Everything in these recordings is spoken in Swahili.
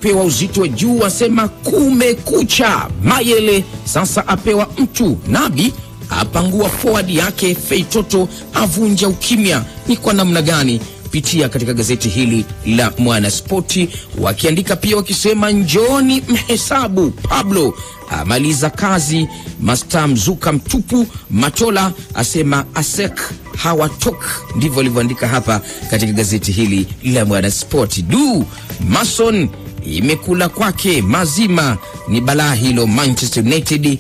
yapewa uzito wa juu, asema kumekucha. Mayele sasa apewa mtu. Nabi apangua forward yake. Feitoto avunja ukimya. Ni kwa namna gani? Pitia katika gazeti hili la Mwanaspoti, wakiandika pia wakisema, njooni mhesabu Pablo amaliza kazi, masta mzuka mtupu. Matola asema asek hawatok. Ndivyo alivyoandika hapa katika gazeti hili la Mwanaspoti. Du Mason imekula kwake mazima, ni balaa hilo. Manchester United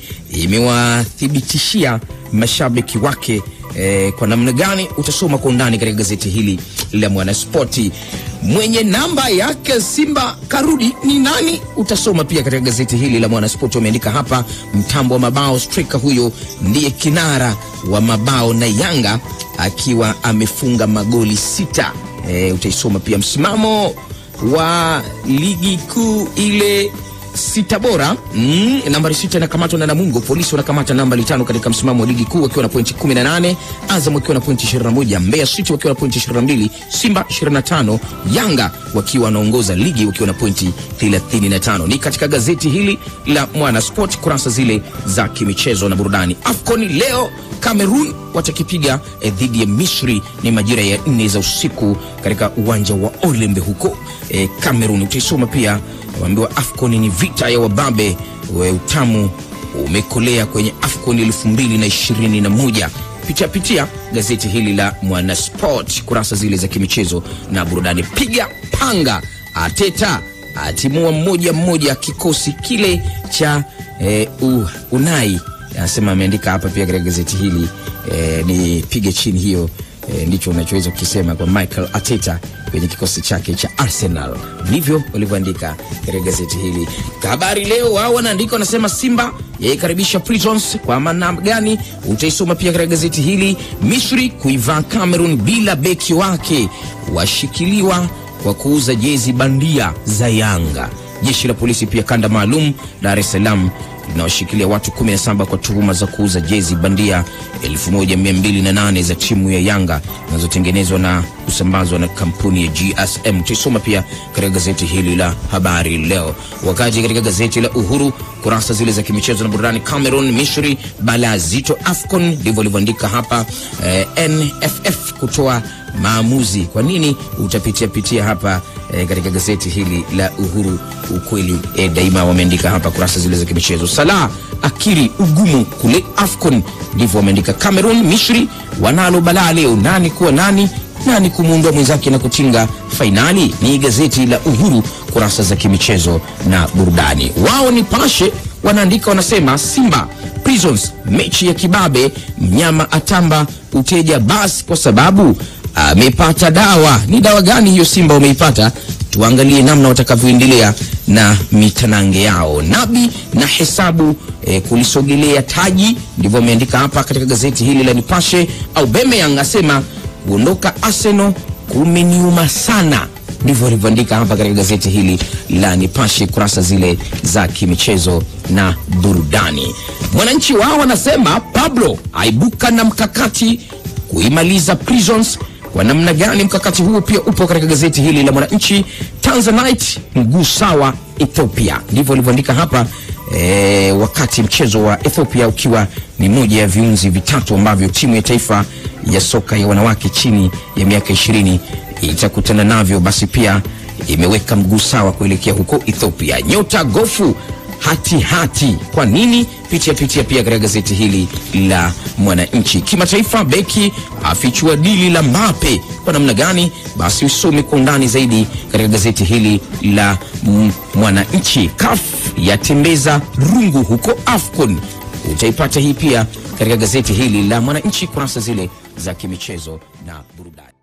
imewathibitishia mashabiki wake eh, kwa namna gani? Utasoma kwa undani katika gazeti hili la Mwanaspoti. Mwenye namba yake Simba karudi ni nani? Utasoma pia katika gazeti hili la Mwanaspoti. Wameandika hapa mtambo wa mabao, striker huyo ndiye kinara wa mabao na Yanga akiwa amefunga magoli sita. Eh, utaisoma pia msimamo wa ligi kuu ile sita bora mm, nambari sita inakamatwa na Namungo. Polisi wanakamata nambari tano katika msimamo wa ligi kuu wakiwa na pointi 18, Azam wakiwa na pointi 21, Mbeya City wakiwa na pointi 22, Simba 25, Yanga wakiwa wanaongoza ligi wakiwa na pointi 35. Ni katika gazeti hili la Mwana Sport kurasa zile za kimichezo na burudani. AFCON leo Cameroon watakipiga eh, dhidi ya Misri. Ni majira ya nne za usiku katika uwanja wa Olembe huko eh, Cameroon. Utaisoma pia waambiwa AFCON ni vita ya wababe, we utamu umekolea kwenye AFCON elfu mbili na ishirini na moja. Pitia pitia gazeti hili la Mwanasport kurasa zile za kimichezo na burudani. Piga panga, Ateta atimua mmoja mmoja kikosi kile cha eh, uh, Unai anasema ameandika hapa pia katika gazeti hili eh, ni pige chini hiyo eh, ndicho unachoweza kukisema kwa Michael Arteta kwenye kikosi chake cha Arsenal. Ndivyo walivyoandika katika gazeti hili. Habari Leo wao wanaandika wanasema, Simba yaikaribisha Prisons kwa maana gani? Utaisoma pia katika gazeti hili. Misri kuivaa Cameroon bila beki wake, washikiliwa kwa kuuza jezi bandia za Yanga. Jeshi la polisi pia kanda maalum Dar es Salaam linawashikilia watu 17 kwa tuhuma za kuuza jezi bandia 1208 za timu ya Yanga zinazotengenezwa na kusambazwa na kampuni ya GSM. Utaisoma pia katika gazeti hili la Habari Leo. Wakati katika gazeti la Uhuru kurasa zile za kimichezo na burudani, Cameroon Misri balaa zito AFCON, ndivyo alivyoandika hapa eh, NFF kutoa maamuzi. Kwa nini? Utapitia pitia hapa eh, katika gazeti hili la Uhuru ukweli eh, daima wameandika hapa kurasa zile za kimichezo. Salah akiri ugumu kule AFCON, ndivyo wameandika. Cameroon Misri wanalo balaa leo, nani kuwa nani nani kumuondoa mwenzake na kutinga fainali. Ni gazeti la Uhuru kurasa za kimichezo na burudani. Wao ni Pashe wanaandika wanasema, Simba Prisons mechi ya kibabe, mnyama atamba uteja basi kwa sababu amepata dawa. Ni dawa gani hiyo Simba wameipata? Tuangalie namna watakavyoendelea na mitanange yao. Nabi na hesabu eh, kulisogelea taji, ndivyo ameandika hapa katika gazeti hili la Nipashe. Aubameyang asema kuondoka Arsenal kumeniuma sana, ndivyo alivyoandika hapa katika gazeti hili la Nipashe kurasa zile za kimichezo na burudani. Mwananchi wao wanasema Pablo aibuka na mkakati kuimaliza Prisons kwa namna gani? Mkakati huo pia upo katika gazeti hili la Mwananchi. Tanzanite mguu sawa Ethiopia, ndivyo alivyoandika hapa e, wakati mchezo wa Ethiopia ukiwa ni moja ya viunzi vitatu ambavyo timu ya taifa ya soka ya wanawake chini ya miaka ishirini itakutana navyo, basi pia imeweka mguu sawa kuelekea huko Ethiopia. Nyota gofu hati hati. Kwa nini? Pitia pitia pia katika gazeti hili la Mwananchi. Kimataifa, beki afichua dili la Mbappe kwa namna gani? Basi usome kwa undani zaidi katika gazeti hili la mm, Mwananchi. CAF yatembeza rungu huko AFCON, utaipata hii pia katika gazeti hili la Mwananchi kurasa zile za kimichezo na burudani.